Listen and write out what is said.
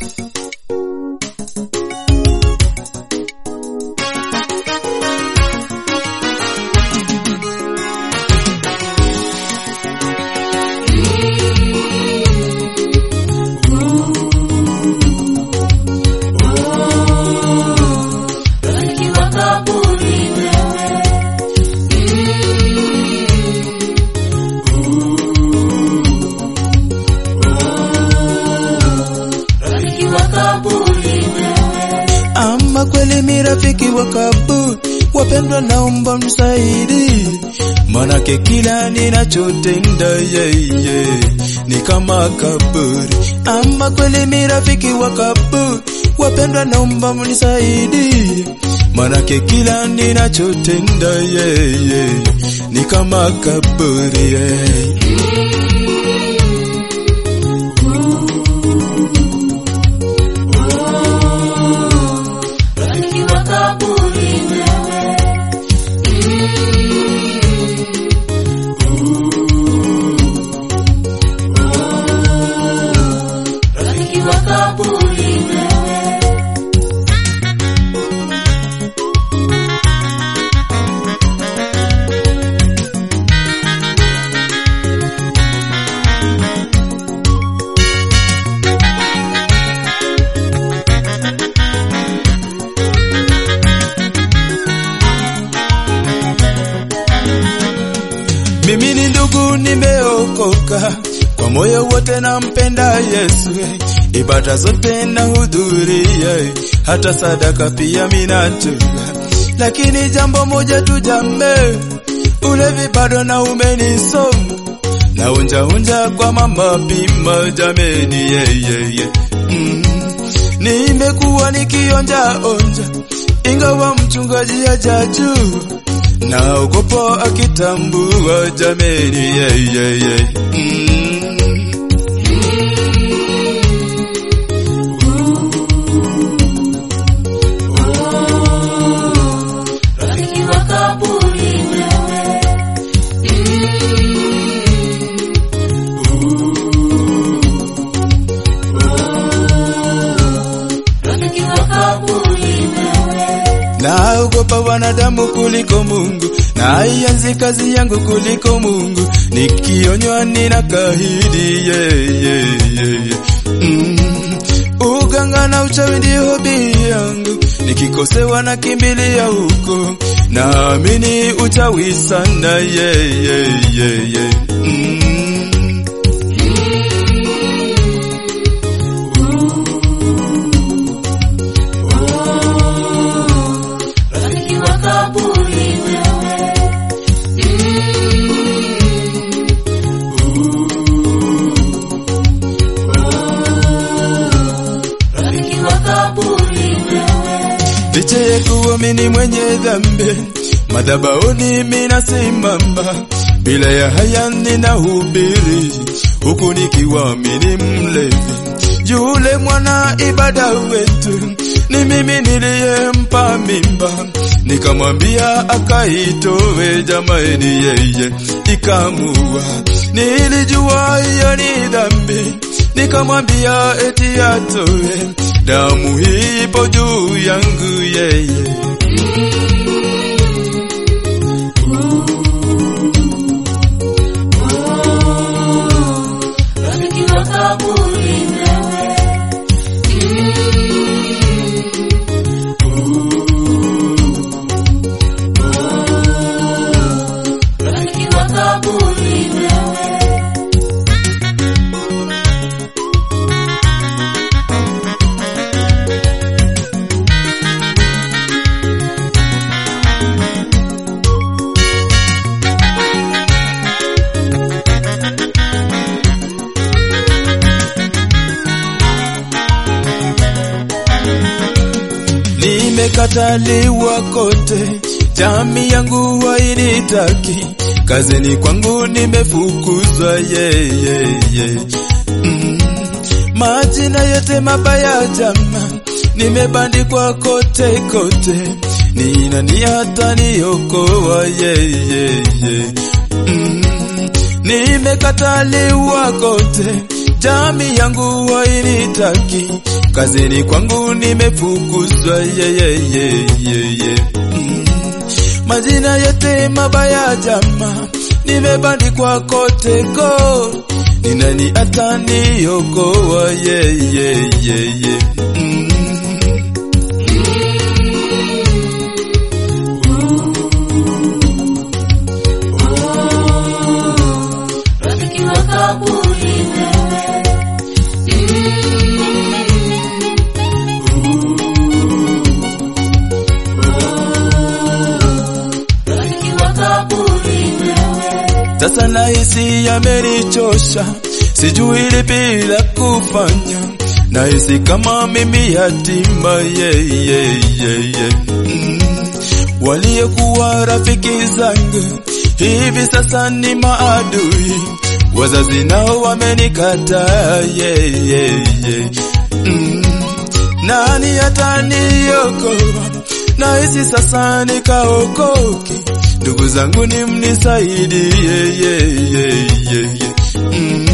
rafiki wa kaburi wewe rafiki wa kaburi wewe Ama kweli mi rafiki wa kaburi, wapendwa, naomba msaidi, manake kila ninachotenda yeye ni kama kaburi. Ama kweli mi rafiki wa kaburi, wapendwa, naomba mnisaidi, manake kila ninachotenda yeye ni kama kaburi yeye. rafiki wa kaburi wewe rafiki wa kaburi wewe Mimi ni ndugu, nimeokoka kwa moyo wote, nampenda Yesu, ibada zote nahudhuria, hata sadaka pia minatoa. Lakini jambo moja tu jambe, ulevi bado na umenisoma na unja unja kwa mama pima, jameni yeyeye mm. Nimekuwa nikionja onja, ingawa mchungaji hajajua naogopa akitambua jameni yeyeye mm. rafiki wa kaburi wewe rafiki wa kaburi wewe Naogopa wanadamu kuliko Mungu, naianzi kazi yangu kuliko Mungu, nikionywa nina kahidi yeah, yeah, yeah, yeah. Mm. Uganga na uchawi ndio hobi yangu, nikikosewa na kimbilia huko, naamini uchawi sana yeah, yeah, yeah, yeah. Mm. rafiki wa kaburi wewe rafiki wa kaburi wewe Licha ya kuwa mimi mwenye dhambi, madhabahuni mimi nasimama, bila ya haya ninahubiri, huku nikiwa mimi mlevi. Yule mwana ibada wetu ni mimi niliyempa mimba, nikamwambia akaitowe, jamani, yeye ikamua. Nilijua hiyo ni dhambi, nikamwambia eti atowe, damu hii ipo juu yangu yeye. rafiki wa kaburi wewe rafiki wa kaburi wewe Nimekataliwa kote, jamii yangu hainitaki, kazini kwangu nimefukuzwa yeah, yeah, yeah. Mm. Majina yote mabaya jama, nimebandikwa kote kote, ni nani hata niokoa yeah, yeah, yeah. Mm. Nimekataliwa kote, jamii yangu hainitaki, kazini kwangu nimefukuzwa, yeyeyeyeye mm. Majina yote mabaya jama, nimebandikwa kote ko, ni nani ataniokoa? Yeyeyeye mm. rafiki wa kaburi wewe rafiki wa kaburi wewe Sasa nahisi yamenichosha, sijui lipi la kufanya, nahisi kama mimi yatima yeah, yeah, yeah, yeah. Mm. Waliokuwa rafiki zangu hivi sasa ni maadui, wazazi nao wamenikataa yeah, yeah, yeah. Mm. Nani ataniokoa? Nahisi sasa nikaokoke, ndugu zangu ni mnisaidie, yeah, yeah, yeah, yeah. Mm.